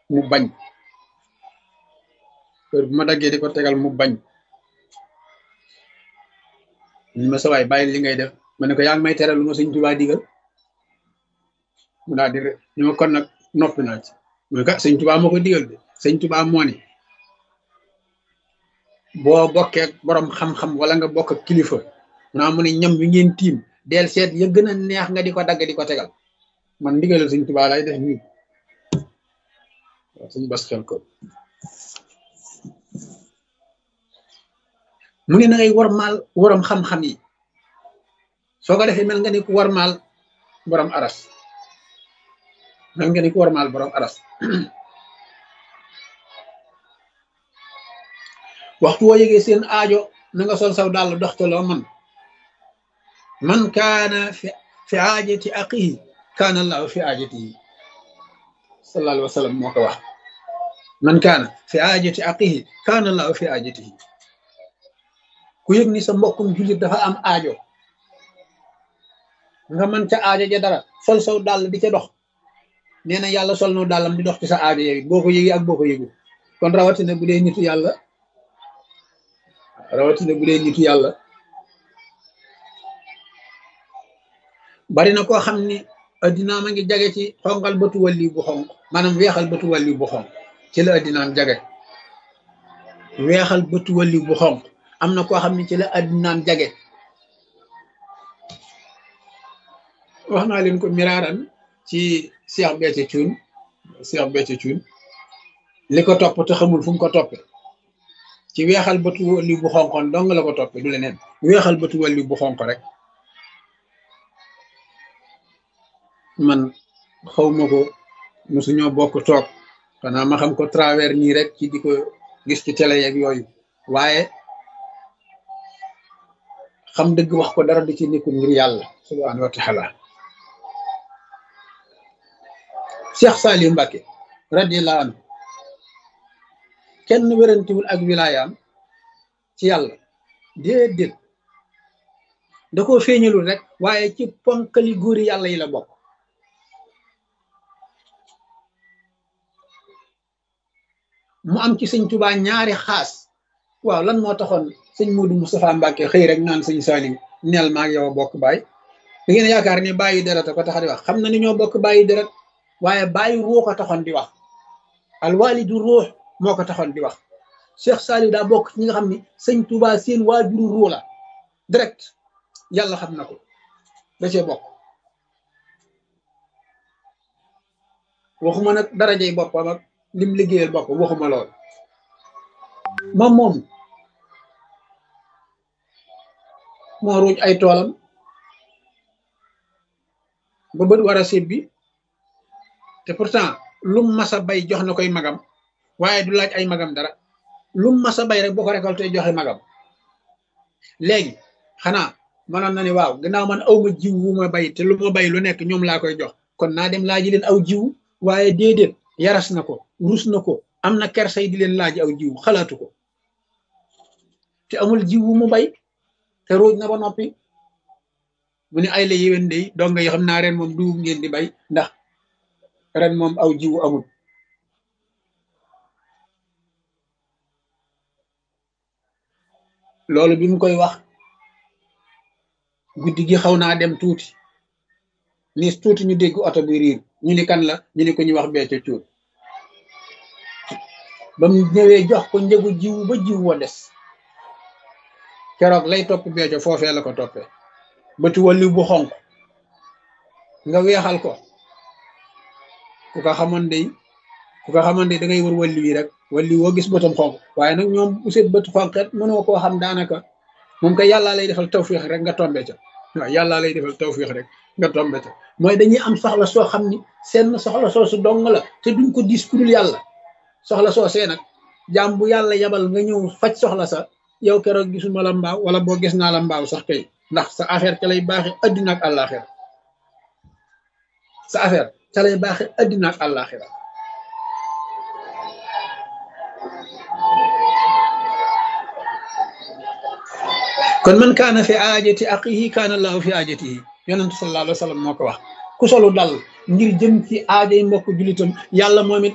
mu bañ heure bu ma daggee di ko tegal mu bañ ñu ma sawaay bàyyi li ngay def ma ne ko yaa ngi may tere lu ma sëñ Tuubaa digal mu daal di rek ñu ma kon nag noppi naa ci mu ne ka sëñ Tuubaa moo ko digal de sëñ Tuubaa moo ne boo bokkee borom xam-xam wala nga bokk ak kilifa naa mu ne ñam wi ngeen tiim del seet ya gën a neex nga di ko dagg di ko tegal man ndigalal sëñ Tuubaa lay def nii waaw suñu bas xel ko mu ne na ngay warmaal waram xam-xam yi soo ko defee mel nga ni ku warmaal borom aras mel nga ni ku warmaal borom aras waxtu woo yëgee seen aajo na nga sol saw dàll dox te loo man man kaana fi fi aajati aqihi kaana allahu fi aajatihi sallallahu alayhi wa sallam moo ko wax man kaana fi aajati aqihi kaana allahu fi aajatihi ku yëg ni sa mbokkum jullit dafa am aajo nga mën ca aajo ja dara sol saw dàll di ca dox nee na yàlla sol no dàllam di dox ci sa aajo yooyu boo ko yëgee ak boo ko yëgu kon rawatina bu dee nitu yàlla rawatina bu dee nitu yàlla bari na koo xam ni addinaam a ngi jage ci xonqal bëtu wàlli bu xonq maanaam weexal bëtu wàlli bu xonq ci la addinaam jage weexal bëtu wàlli bu xonq am na koo xam ne ci la addinaam jage wax naa leen ko miraaran ci Cheikh Béthio Thioune Cheikh Béthio Thioune li ko topp te xamul fu mu ko toppe ci weexal bëtu wàlli bu xonqoon dong la ko toppe du leneen weexal bëtu wàlli bu xonq rek man xawma ko mosuñoo bokk toog xanaa ma xam ko travers nii rek ci di ko gis ci télé yeeg yooyu waaye xam dëgg wax ko dara di ci nekkul ngir yàlla subhaanahu wa taala Cheikh Saliou Mbacké radiyallahu anhu kenn wérantiwul ak wilaayaam ci yàlla déedéet da koo feeñalul rek waaye ci ponkali góori yàlla yi la bokk mu am ci sëñ Tuubaa ñaari xaas waaw lan moo taxoon sëñ Modou Moustapha Mbacké xëy rek naan sëñ Saliou neel maag yow a bokk baay da ngeen yaakaar ni bàyyi deret ko tax di wax xam na ni ñoo bokk bàyyi deret waaye bàyyi ruux ko taxoon di wax alwalidu ruux moo ko taxoon di wax Cheikh Saliou daa bokk ci ñi nga xam ni sëñ Tuubaa seen waajuru ruux la direct yàlla xam na ko da cee bokk waxuma nag darajey boppam ak lim liggéeyal bopp waxuma lool moom moom moo ruuj ay toolam ba bët war a sébbi te pourtant lum masa bay jox na koy magam waaye du laaj ay magam dara lum masa bay rek boo ko récolté joxe magam léegi xanaa mënoon na ni waaw gannaaw man aw ma jiw wu ma bay te lu ma bay lu nekk ñoom laa koy jox kon naa dem laaji leen aw jiw waaye déedéet yaras na ko rus na ko am na kersay di leen laaj aw jiw xalaatu ko te amul jiw wu mu bay te ruuj na ba noppi mu ne ay la yéwén de donga yi xam naa ren moom dugub ngeen di bay ndax ren moom aw jiwu amul loolu bi mu koy wax guddi gi xaw naa dem tuuti ni tuuti ñu dégg oto bi riir ñu ni kan la ñu ni ko ñu wax Béthio Thioune ba mu ñëwee jox ko njëgu jiwu ba jiw wa des keroog lay topp Béthio foofee la ko toppee bëti wàllu bu xonq nga weexal ko ku ko xamoon day ku ko xamoon day da ngay wër wàllu wi rek wàllu woo gis bëtam xonq waaye nag ñoom bu seet bët xonqet mënoo koo xam daanaka moom kay yàllaa lay defal tawfiix rek nga tombe ca waaw yàllaa lay defal tawfiix rek nga tombe ca mooy dañuy am soxla soo xam ni seen soxla soo su dong la te duñ ko dis ku dul yàlla soxla soo see nag jaam bu yàlla yabal nga ñëw faj soxla sa yow keroog gisuma la mbaaw wala boo gis naa la mbaaw sax kay ndax sa affaire ca lay baaxe addina ak àllaaxira sa affaire ca lay baaxe addina ak àllaaxira kon man kaana fi aajati aqihi kaana allahu fi aajatihi yonentu sallallahu alayhi wa sallam moo ko wax ku solu dal ngir jëm ci aajay mbokk julitam yàlla moom it